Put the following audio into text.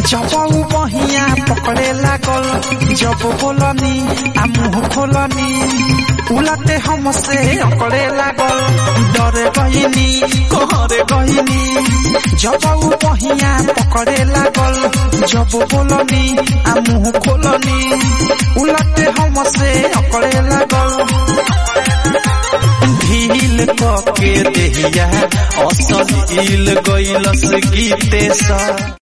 जब ऊ बहिया पकड़े लागल जब बोलनी आ मुंह खोलनी उलटे हमसे अकड़े लागल डरे गईनी कहरे गईनी जब ऊ बहिया पकड़े लागल जब बोलनी आ मुंह खोलनी उलटे हमसे अकड़े लागल ढील के देहिया असल इल गईलस गीते सा